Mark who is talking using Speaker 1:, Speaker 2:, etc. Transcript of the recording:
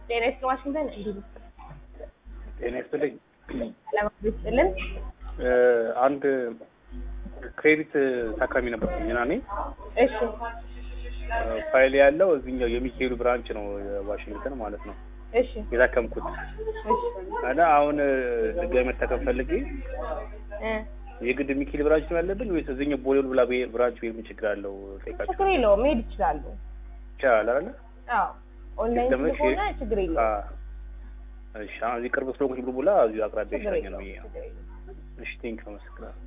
Speaker 1: ጤና ይስጥልኝ ዋሽንግተን እንዲሁ
Speaker 2: ጤና ይስጥልኝ።
Speaker 1: ለማለት ይስጥልን።
Speaker 2: እ አንድ ክሬዲት ታካሚ ነበርኩኝ እና እኔ
Speaker 1: እሺ
Speaker 2: እ ፋይል ያለው እዚህኛው የሚካኤሉ ብራንች ነው ዋሽንግተን ማለት ነው
Speaker 1: እሺ
Speaker 2: የታከምኩት
Speaker 1: እሺ
Speaker 2: እና አሁን እ ድጋሚ መታከም ፈልጌ
Speaker 1: እ
Speaker 2: የግድ ሚካኤል ብራንች ነው ያለብን ወይስ እዚህኛው ቦሌ ብላ ብራንች ብሄድ ምን ችግር አለው? ጠይቃችሁ
Speaker 1: ችግር የለውም መሄድ ይችላሉ።
Speaker 2: ይቻላል አይደለ?
Speaker 1: አዎ ኦንላይን
Speaker 2: ለምን
Speaker 1: ስለሆነ ችግር የለውም።
Speaker 2: አ እሺ አሁን እዚህ ቅርብ ስለሆንኩኝ ብሎ ብላ እዚሁ አቅራቢያ
Speaker 1: ችግር
Speaker 2: ይሻለኛል
Speaker 1: የለውም።
Speaker 2: ብዬ ነው።
Speaker 1: ችግር የለውም።
Speaker 2: እሺ ቴንክ አመሰግናለሁ።